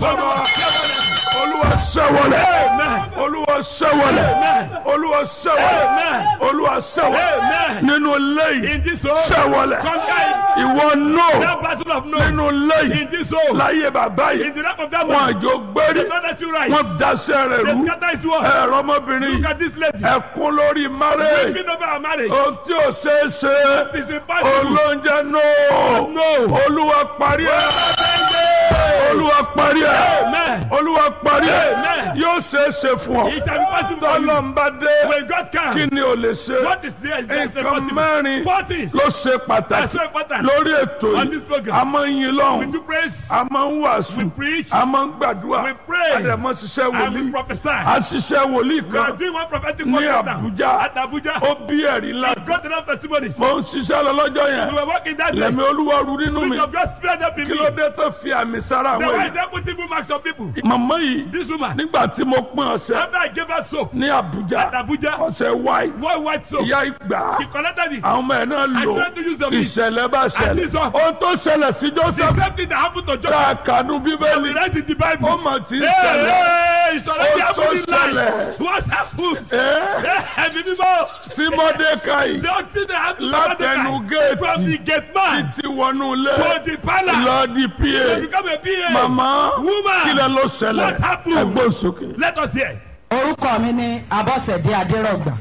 bàbá olúwa ṣẹ́wọlẹ̀ olúwa ṣẹ́wọlẹ̀ olúwa ṣẹ́wọlẹ̀ olúwa ṣẹ́wọlẹ̀ nínú lẹ́yìn In this home, ṣẹ́wọlẹ̀ conquer ìwọ náà that battle of no. nínú lẹ́yìn In this home, láyé bàbá in yìí the lap of that wọn man, àjò gbérí they don't let you rise. wọn daṣẹ́ rẹ̀ They rú scatter his word. ẹ̀rọ ọmọbìnrin Look at this lady. ẹ̀kún lórí márẹ̀ Weeping over our marriage. ohun tí ò ṣeé ṣe It is impossible. olóúnjẹ náà No. olúwa parí ẹ̀ olúwa parí ẹ̀ Amen. olúwa parí ẹ̀ Amen. yóò ṣeé ṣe fún ọ It shall be possible for you. tọ́lọ́mbà dé When God kí can, ni ò lè ṣe what is there is there is nǹkan possible. mẹ́rin Four things ló ṣe are pàtàkì so important. lórí ètò On yìí this program. a máa ń yin We lọ́hùn do praise, a máa ń wàásù we preach, a máa ń gbàdúrà We pray. a dẹ̀ máa ṣiṣẹ́ and we wòlíì prophesy. a ṣiṣẹ́ wòlíì We are kan doing one prophetic ní word right now. Abuja At Abuja. ó bí ẹ̀rí ńlá God enough testimonies. mo ń ṣiṣẹ́ lọ lọ́jọ́ We yẹn were working that day. lẹ́mi olúwa ru nínú mi Spirit of God spirit up in kí me. ló dé tó fi àmì sára The àwọn way èèyàn they put evil marks on people. màmá yìí This woman, nígbà tí mo pín ọ̀sẹ̀ after I gave her soap ní Abuja at Abuja, ọ̀sẹ̀ wáì one white soap, ìyá ìgbà she collected it. àwọn ọmọ ẹ̀ náà I lò tried to use the meat. ìṣẹ̀lẹ̀ bá ṣẹlẹ̀ this one- ohun tó ṣẹlẹ̀ sí The Joseph same thing that happened to tá Joseph. a kànú We bíbélì read in the ó Bible. mà ti ń Hey, ṣẹlẹ̀ hey, it's already Ó tó happening ṣẹlẹ̀. live. What's happened? ẹ́ Ẹ̀mí mímọ́. sí Mọ́dékáì The only thing that happened to látẹnu Mordecai from the géètì gate man títí wọnú ilé to the palace lọ di to pa become a PA. màmá Woman, kílẹ̀ ló ṣẹlẹ̀ what happened? ẹgbẹ́ sókè. Let us hear. orúkọ mi ní abọ́sẹ̀dé adérọ̀gbà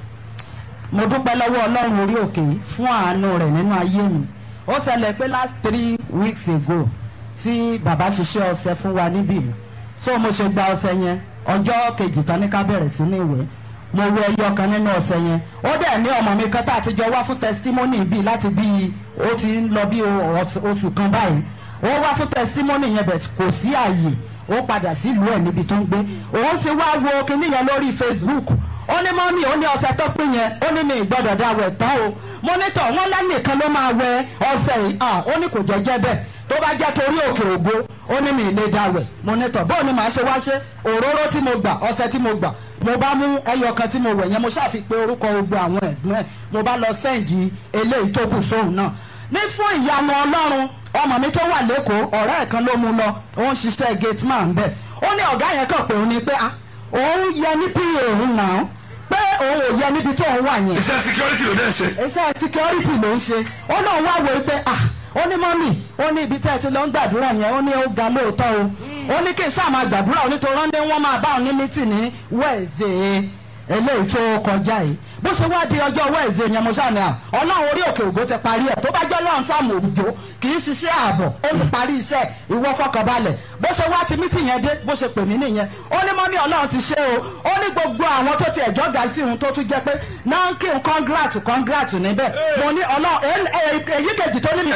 mo dúpẹ́ lọ́wọ́ ọlọ́run orí òkè fún àánú rẹ̀ nínú ayé mi ó ṣẹlẹ̀ pé last three weeks ago tí bàbá ṣiṣẹ́ ọṣẹ fún wa níbí yìí. so mo ṣe gba ọṣẹ yẹn ọjọ́ kejì tán ní ká bẹ̀rẹ̀ sí ní ìwé mo wẹ ẹyọ kan nínú ọṣẹ yẹn ó dẹ̀ ní ọmọ mi kan tá a ti jọ wá fún testimony bíi láti bíi ó ti ń lọ bí oṣù oṣù kan báyìí ó wá fún testimony yẹn bẹ̀ kò sí àyè ó padà sílùú ẹ̀ níbi tó ń gbé òun ti wá wo kinní yẹn lórí facebook ó ní mọ́mí ó ní ọṣẹ tó pín yẹn ó ní mi ìgbọ́dọ̀ dá wẹ̀ tán o mọ́nítọ̀ wọn lẹ́nìkan ló máa wẹ ọṣẹ yìí ah ó ní kò jẹ́jẹ́ bẹ́ẹ̀ tó bá jẹ́ torí òkè ògo ó ní mi ìlé dá wẹ̀ mọ́nítọ̀ bóun ni màá ṣe wá ṣe òróró tí mo gbà ọṣẹ tí mo gbà mo bá mú ẹyọ kan tí mo wẹ̀ yẹn mo ṣàfipé orúkọ gbogbo àwọn ẹ̀gbọ́n ẹ̀ mo bá lọ sẹ́ǹdì eléyìí tó kù sóhun náà ní fún ìyanu ọlọ́run ọmọ mi tó wà lẹ́kọ̀ọ́ ọ̀rẹ́ ẹ̀ kan ló mú lọ ó ń ṣiṣẹ́ gate man bẹ́ẹ̀ ó ní ọ̀gá yẹn kàn pé òun ni pé ah òun yẹ ní pa òun náà pé òun ò yẹ níbi tó òun wà yẹn iṣẹ́ security ló dẹ̀ ṣe. iṣẹ́ security ló ń ṣe ó náà wá wo pé ah ó ní mọ́mì ó ní ibi tẹ́ ẹ ti lọ ń gbàdúrà yẹn ó ní ó ga lóòótọ́ o ó ní kí n ṣáà máa gbàdúrà ó ní tó rán dé wọ́n máa bá òun ní mítì ní wẹ́ẹ̀zẹ̀ eléyìí tó kọjá yìí bó ṣe wá di ọjọ́ wẹ́ẹ̀zẹ̀ yẹn mo ṣáà ní à ọlọ́run orí òkè ògo ti parí ẹ̀ tó bá jẹ́ ọlọ́run sáàmù òjò kì í ṣiṣẹ́ ààbọ̀ ó ti parí iṣẹ́ ìwọ fọkànbalẹ̀ bó ṣe wá ti mítì yẹn dé bó ṣe pè mí nìyẹn ó ní mọ́mí ọlọ́run ti ṣe o ó ní gbogbo àwọn tó ti ẹ̀jọ́ ga sí òun tó tún jẹ́ pé náà kí n kọ́ngrátù kọ́ngrátù níbẹ̀ mo ní ọlọ́run èyí kejì tó ní mi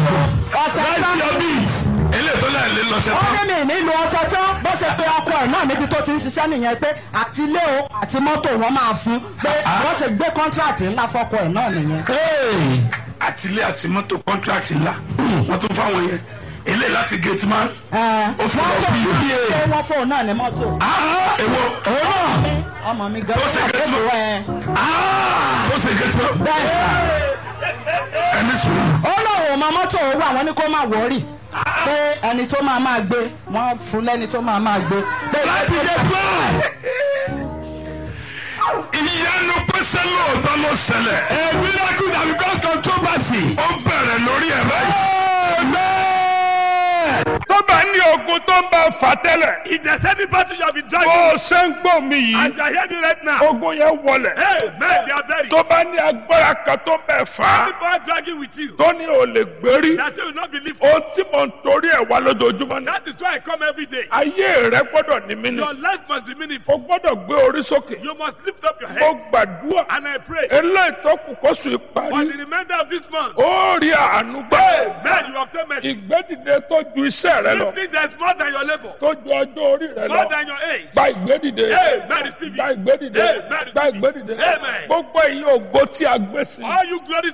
ọ̀sẹ̀ Where's tán your beat? eléyìí tó láì lè lọ ṣe ó tán. ní mi nílùú ọṣẹ tán bó ṣe pé ọkọ ẹ̀ náà níbi tó ti ń ṣiṣẹ́ nìyẹn pé àti ilé o àti mọ́tò wọn máa fún pé wọ́n ṣe gbé kọ́ńtrátì ńlá fọ́kọ ẹ̀ náà nìyẹn. àtìlé àti mọ́tò contract ńlá wọ́n tún fáwọn yẹn eléyìí láti gate man. Ó fún wọ́n ọ lè bí fi PA. pé wọ́n fóun náà ní mọ́tò. Ah, èwo òun náà ọmọ mi gan Tó ṣe wà gate lóko man. ẹ̀ Ah, ó ṣe gate man. bẹ́ẹ̀ sà. ẹni sùn. ó lóun ò mọ mọ́tò owó àwọn ní kó má wọ́ọ̀rì pé ẹni tó máa máa gbé wọ́n fún lẹ́ni tó máa máa gbé. pé láti gate man. ìyanu pèsè lóòótọ́ ló ṣẹlẹ̀. a miracle that becomes controversy. ó bẹ̀rẹ̀ lórí ẹ̀ báyìí. tó bá ní ogun tó ń bá fà tẹ́lẹ̀. If there's any battle you have been bó dragging, o ṣe ń gbọ́ mi yìí. as you are hearing me right now, ogun yẹn wọlẹ̀. hey, man, they are buried. tó bá ní agbára kan tó bẹ̀ fà á. People are dragging with you. tó ní o lè gbérí. That you will not be lifted. ohun tí mo ń torí ẹ̀ wá lójoojúmọ́ ni. That is why I come every day. ayé rẹ gbọ́dọ̀ ní mí ni. Your life must be o meaningful. gbọ́dọ̀ gbé orí sókè. You must lift up your mo head. gbàdúrà. And I pray eléyìí tó kù kó sùn for ìparí. the remainder of this month. ó rí àánú gbà. Man, you obtain mercy. ìgbédìde tó ju iṣẹ́ rẹ lọ. Lifting that's more than your labor, tó ju ọjọ́ orí rẹ more lọ. than your age. gba ìgbédìde. Amen. Receive gba it. ìgbédìde. Amen. gba Receive it. ìgbédìde. Amen. gbogbo èyí ògo tí a gbé sí. All you glory